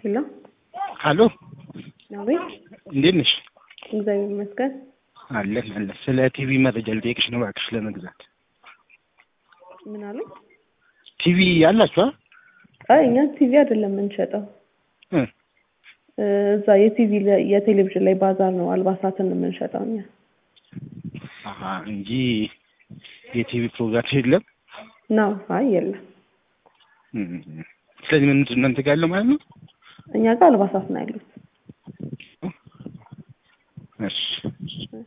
ሄሎ አሎ አቤት። እንዴት ነሽ? እግዚአብሔር ይመስገን። አለን አለን። ስለ ቲቪ መረጃ ልጠይቅሽ ነው እባክሽ ለመግዛት። ምን አሉ? ቲቪ አላችሁ? አ? አይ እኛ ቲቪ አይደለም የምንሸጠው እ እ፣ እዛ የቲቪ ለ- የቴሌቪዥን ላይ ባዛር ነው አልባሳትን የምንሸጠው እኛ። አሀ እንጂ የቲቪ ፕሮግራም የለም። ነው? አይ የለም። እም፣ ስለዚህ ምን ምንድን ነው እናንተ ጋር ያለው ማለት ነው? እኛ ጋር አልባሳት ነው ያሉት። እሺ